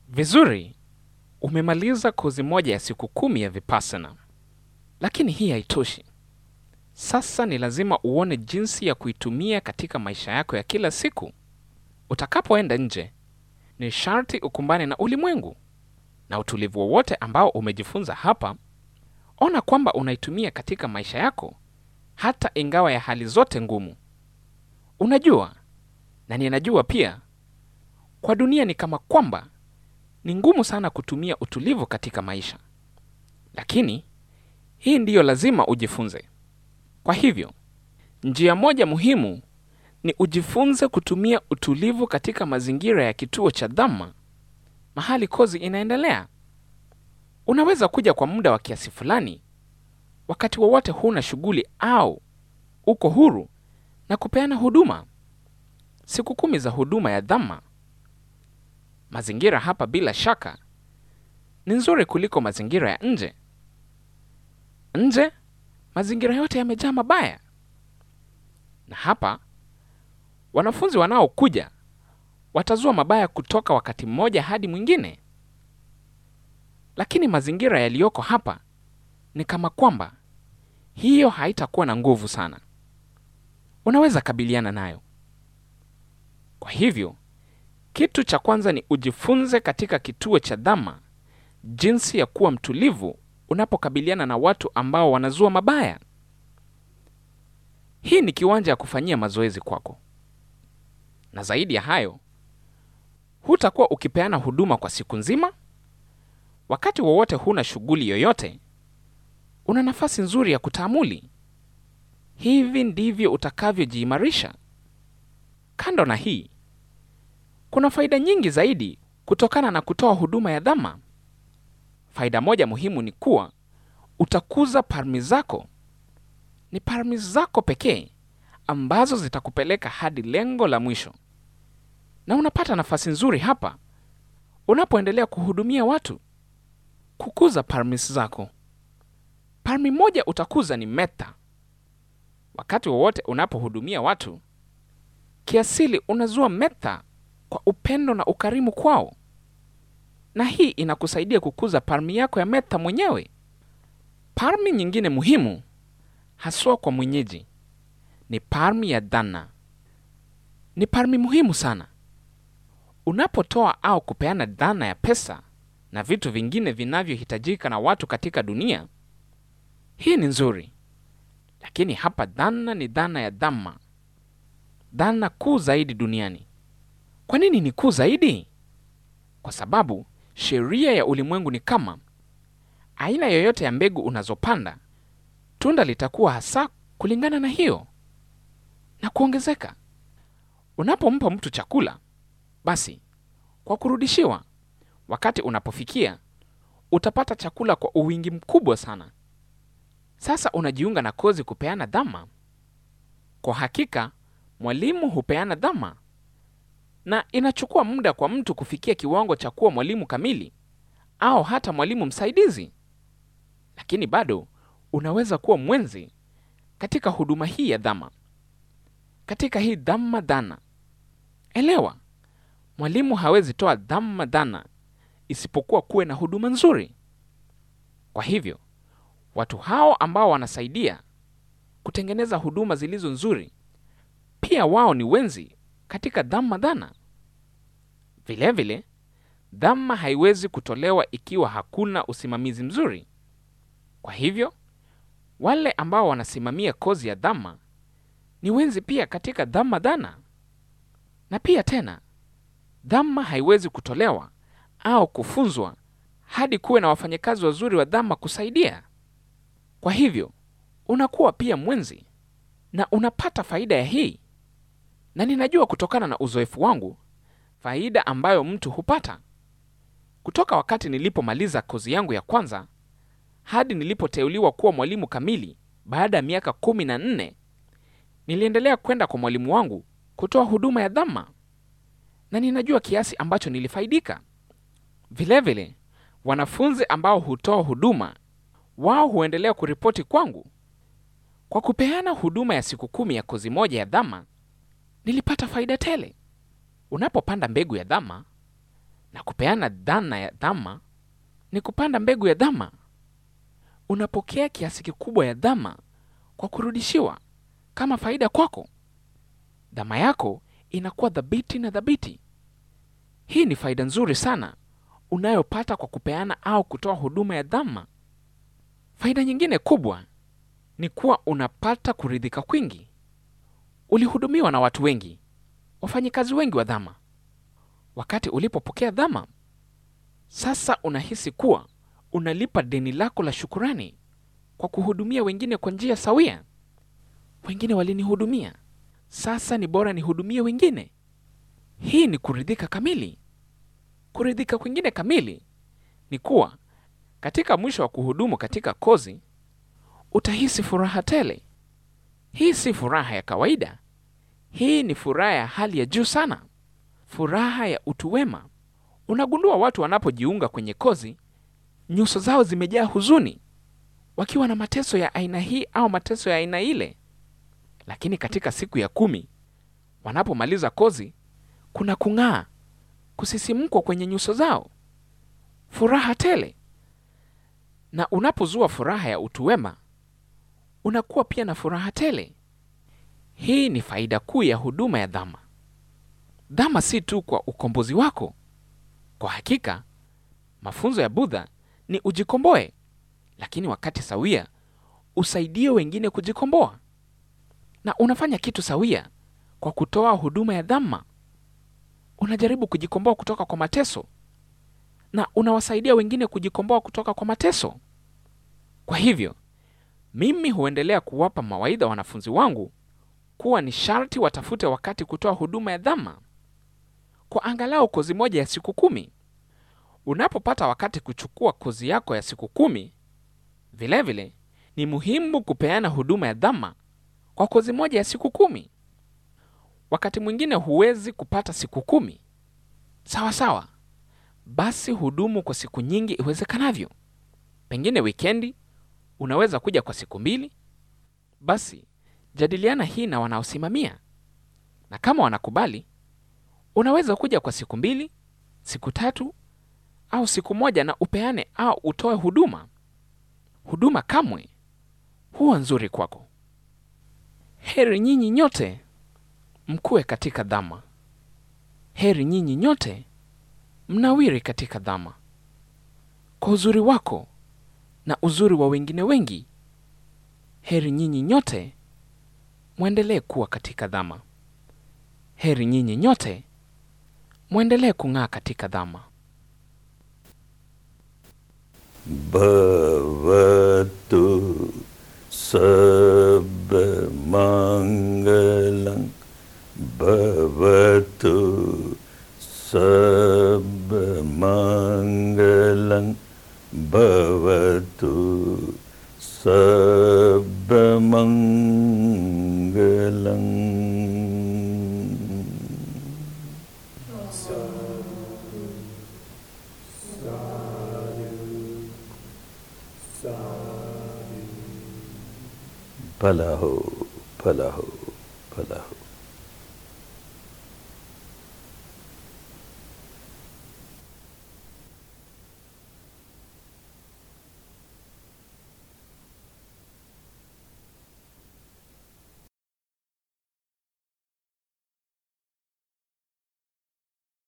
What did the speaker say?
Vizuri, umemaliza kozi moja ya siku kumi ya Vipassana, lakini hii haitoshi. Sasa ni lazima uone jinsi ya kuitumia katika maisha yako ya kila siku. Utakapoenda nje, ni sharti ukumbane na ulimwengu na utulivu wowote ambao umejifunza hapa. Ona kwamba unaitumia katika maisha yako, hata ingawa ya hali zote ngumu. Unajua, na ninajua pia, kwa dunia ni kama kwamba ni ngumu sana kutumia utulivu katika maisha, lakini hii ndiyo lazima ujifunze. Kwa hivyo, njia moja muhimu ni ujifunze kutumia utulivu katika mazingira ya kituo cha Dhamma mahali kozi inaendelea. Unaweza kuja kwa muda wa kiasi fulani, wakati wowote huna shughuli au uko huru na kupeana huduma. Siku kumi za huduma ya Dhamma. Mazingira hapa bila shaka ni nzuri kuliko mazingira ya nje. Nje mazingira yote yamejaa mabaya, na hapa wanafunzi wanaokuja watazua mabaya kutoka wakati mmoja hadi mwingine. Lakini mazingira yaliyoko hapa ni kama kwamba hiyo haitakuwa na nguvu sana, unaweza kabiliana nayo. Kwa hivyo kitu cha kwanza ni ujifunze katika kituo cha Dhamma jinsi ya kuwa mtulivu unapokabiliana na watu ambao wanazua mabaya. Hii ni kiwanja ya kufanyia mazoezi kwako, na zaidi ya hayo, hutakuwa ukipeana huduma kwa siku nzima. Wakati wowote huna shughuli yoyote, una nafasi nzuri ya kutaamuli. Hivi ndivyo utakavyojiimarisha. Kando na hii, kuna faida nyingi zaidi kutokana na kutoa huduma ya Dhamma. Faida moja muhimu ni kuwa utakuza parmi zako. Ni parmi zako pekee ambazo zitakupeleka hadi lengo la mwisho, na unapata nafasi nzuri hapa unapoendelea kuhudumia watu, kukuza parmis zako. Parmi moja utakuza ni metta. Wakati wowote unapohudumia watu, kiasili unazua metta kwa upendo na ukarimu kwao, na hii inakusaidia kukuza parmi yako ya metta mwenyewe. Parmi nyingine muhimu haswa kwa mwenyeji ni parmi ya dana. Ni parmi muhimu sana. Unapotoa au kupeana dana ya pesa na vitu vingine vinavyohitajika na watu katika dunia, hii ni nzuri, lakini hapa dana ni dana ya Dhamma, dana kuu zaidi duniani. Kwa nini ni kuu zaidi? Kwa sababu sheria ya ulimwengu ni kama aina yoyote ya mbegu unazopanda, tunda litakuwa hasa kulingana na hiyo na kuongezeka. Unapompa mtu chakula, basi kwa kurudishiwa, wakati unapofikia utapata chakula kwa uwingi mkubwa sana. Sasa unajiunga na kozi kupeana Dhamma. Kwa hakika mwalimu hupeana Dhamma, na inachukua muda kwa mtu kufikia kiwango cha kuwa mwalimu kamili au hata mwalimu msaidizi, lakini bado unaweza kuwa mwenzi katika huduma hii ya Dhamma, katika hii Dhamma dhana. Elewa, mwalimu hawezi toa Dhamma dhana isipokuwa kuwe na huduma nzuri. Kwa hivyo watu hao ambao wanasaidia kutengeneza huduma zilizo nzuri, pia wao ni wenzi katika Dhamma dhana. Vilevile, Dhamma haiwezi kutolewa ikiwa hakuna usimamizi mzuri. Kwa hivyo wale ambao wanasimamia kozi ya Dhamma ni wenzi pia katika Dhamma dhana. Na pia tena, Dhamma haiwezi kutolewa au kufunzwa hadi kuwe na wafanyakazi wazuri wa Dhamma kusaidia. Kwa hivyo unakuwa pia mwenzi na unapata faida ya hii, na ninajua kutokana na uzoefu wangu faida ambayo mtu hupata kutoka wakati nilipomaliza kozi yangu ya kwanza hadi nilipoteuliwa kuwa mwalimu kamili baada ya miaka kumi na nne. Niliendelea kwenda kwa mwalimu wangu kutoa huduma ya Dhamma, na ninajua kiasi ambacho nilifaidika. Vilevile, wanafunzi ambao hutoa huduma wao huendelea kuripoti kwangu. Kwa kupeana huduma ya siku kumi ya kozi moja ya Dhamma, nilipata faida tele. Unapopanda mbegu ya Dhamma, Na kupeana dhana ya dhama ni kupanda mbegu ya dhama. Unapokea kiasi kikubwa ya dhama kwa kurudishiwa kama faida kwako. Dhama yako inakuwa thabiti na thabiti. Hii ni faida nzuri sana unayopata kwa kupeana au kutoa huduma ya dhama. Faida nyingine kubwa ni kuwa unapata kuridhika kwingi. Ulihudumiwa na watu wengi, wafanyikazi wengi wa dhama. Wakati ulipopokea dhama, sasa unahisi kuwa unalipa deni lako la shukurani kwa kuhudumia wengine kwa njia sawia. Wengine walinihudumia, sasa ni bora nihudumie wengine. Hii ni kuridhika kamili. Kuridhika kwingine kamili ni kuwa katika mwisho wa kuhudumu katika kozi utahisi furaha tele. Hii si furaha ya kawaida. Hii ni furaha ya hali ya juu sana, furaha ya utu wema. Unagundua watu wanapojiunga kwenye kozi, nyuso zao zimejaa huzuni, wakiwa na mateso ya aina hii au mateso ya aina ile, lakini katika siku ya kumi wanapomaliza kozi, kuna kung'aa, kusisimkwa kwenye nyuso zao, furaha tele. Na unapozua furaha ya utu wema, unakuwa pia na furaha tele. Hii ni faida kuu ya huduma ya dhama. Dhama si tu kwa ukombozi wako. Kwa hakika, mafunzo ya Budha ni ujikomboe, lakini wakati sawia usaidie wengine kujikomboa, na unafanya kitu sawia kwa kutoa huduma ya dhama. Unajaribu kujikomboa kutoka kwa mateso na unawasaidia wengine kujikomboa kutoka kwa mateso. Kwa hivyo, mimi huendelea kuwapa mawaidha wanafunzi wangu kuwa ni sharti watafute wakati kutoa huduma ya dhama kwa angalau kozi moja ya siku kumi. Unapopata wakati kuchukua kozi yako ya siku kumi, vilevile vile, ni muhimu kupeana huduma ya dhama kwa kozi moja ya siku kumi. Wakati mwingine huwezi kupata siku kumi, sawa sawa, basi hudumu kwa siku nyingi iwezekanavyo. Pengine wikendi unaweza kuja kwa siku mbili, basi jadiliana hii na wanaosimamia, na kama wanakubali, unaweza kuja kwa siku mbili, siku tatu au siku moja, na upeane au utoe huduma. Huduma kamwe huwa nzuri kwako. Heri nyinyi nyote mkuwe katika dhama. Heri nyinyi nyote mnawiri katika dhama, kwa uzuri wako na uzuri wa wengine wengi. Heri nyinyi nyote mwendelee kuwa katika dhama. Heri nyinyi nyote mwendelee kung'aa katika dhama. भवतु सर्वमङ्गलं भवतु सर्वमङ्गलं भवतु सर्वमङ्गलम् भला हो भला हो भला हो